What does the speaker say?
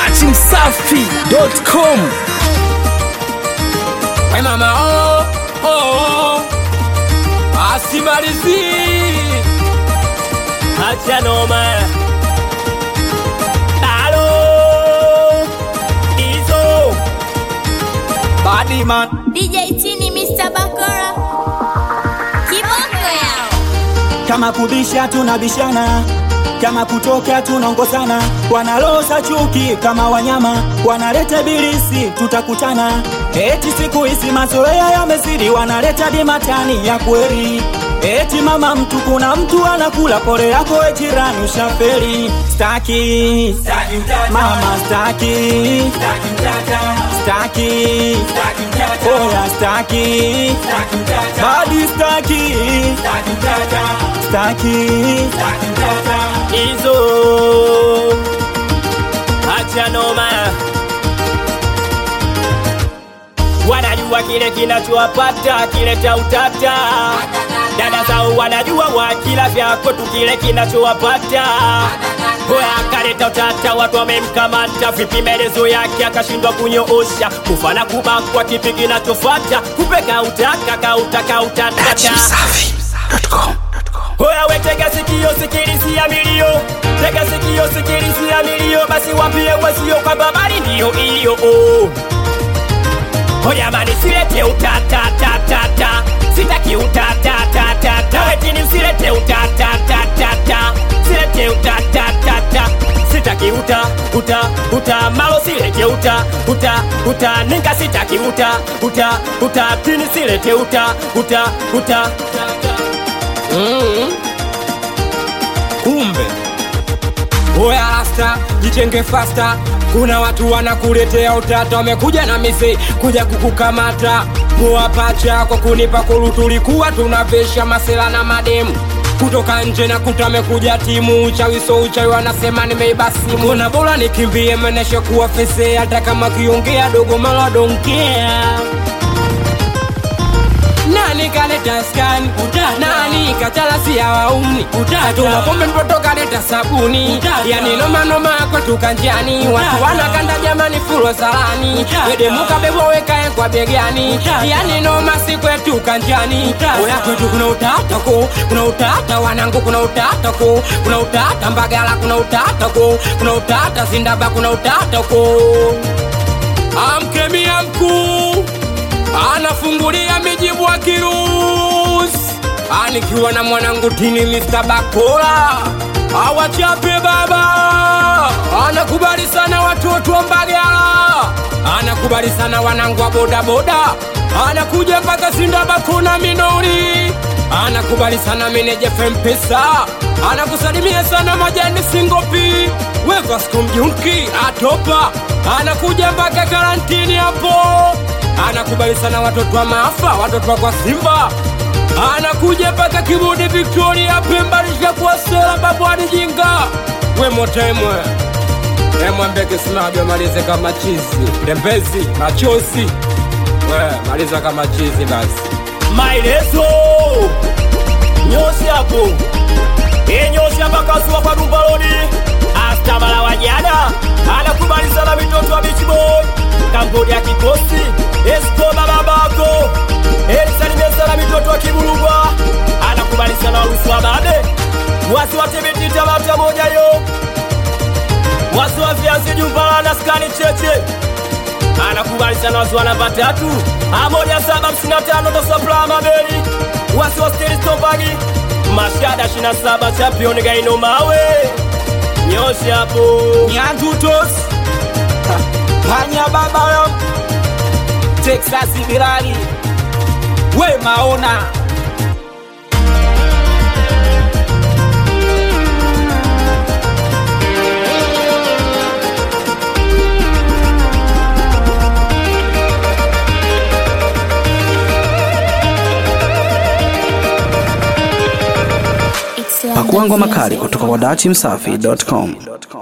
dachimsafi.com We mama oh, oh, oh. Asimalizi acha noma Dalo Izo Badiman DJ Tini Mr. Bakora Kiboko yao kama kubisha tunabishana kama kutoka tunaongozana wanaloza chuki kama wanyama wanaleta bilisi tutakutana eti siku hizi mazoea yamezidi wanaleta dimatani ya kweli eti mama mtu kuna mtu anakula pole yako we jirani ushaferi staki mama staki staki oya staki badi staki staki Izo acha noma wanajua kile kinachowapata kile cha utata dada zao wanajua wakila vyako tu kile kinachowapata Hoya akaleta utata, watu wamemkamata, vipi maelezo yake akashindwa kunyoosha, kufana kubakwa, kipi kinachofata, kupeka utaka kautaka utatata dachimsafi.com Hoya we tega sikio sikilisia milio Tega sikio sikilisia milio Basi wambie wezio kwamba habari ndiyo hiyo oh. Hoya mani silete utatatatata Sitaki utatatatata Wetini usilete utatatatata Silete utatatata Sitaki uta uta uta malo silete uta uta uta ninga sitaki uta uta uta tini silete uta uta uta kumbe oya rasta jichenge fasta kuna watu wanakuletea utata wamekuja na mise kuja kukukamata muwapacha kwa kunipa kulu tulikuwa tunavesha masela na mademu kutoka nje na kuta amekuja timu uchawi so uchawi wanasema nimeiba simu kuna bora nikimbie meneshe kuwa fese hata kama kiongea dogo mala donkea nani kaleta skani nani kachalasia wauni tuma pombe mtoto kaleta sabuni yani nomanoma kwetu kanjani watu wanakanda jamani fulo salani wedemuka bebo wekae kwa begani yani noma si kwetu kanjani oya kwetu kuna utatako kuna utata wanangu kuna utatako kuna utata mbagala kuna utatako kuna utata zindaba kuna utatako amkemia mkuu anafungulia mijibu wa kirusi anikiwa na mwanangu tini Mr. Bakola awachape baba anakubali sana watoto wa Mbagala anakubali sana wanangu wa bodaboda anakuja mpaka Sindabakona Minori anakubali sana meneja Fempesa anakusalimia sana majani Singopi Wevasco Mjunki atopa anakuja mpaka karantini hapo anakubali sana watoto wa maafa watoto wa kwa Simba anakuja mpaka Kibudi Victoria Pemba lishakuwa sela babu adijinga we motemwe emwambeke simabyo malize kama chizi tembezi machozi we maliza kama chizi basi maelezo nyosi hapo inyosi hapa kasuwa kwa dumbaloni astamala wajana anakubali sana mitoto wa Beach Boy kampuni ya kikosi Escoba babako elisalimia sana mitoto wa Kiburugwa anakubali sana warusi wa babe wasi watibitita bata moja yo wasi wa viazi jumbala na skani cheche anakubali sana wasi wa namba tatu amoja saba hamsini na tano tosapla mabeli wasi wa steristombagi mashada 27 champion gaino mawe nyosha hapo nyanjutos panya baba yo texas birali we maona It's like pakuangwa the makali music. kutoka kwa dachimsafi.com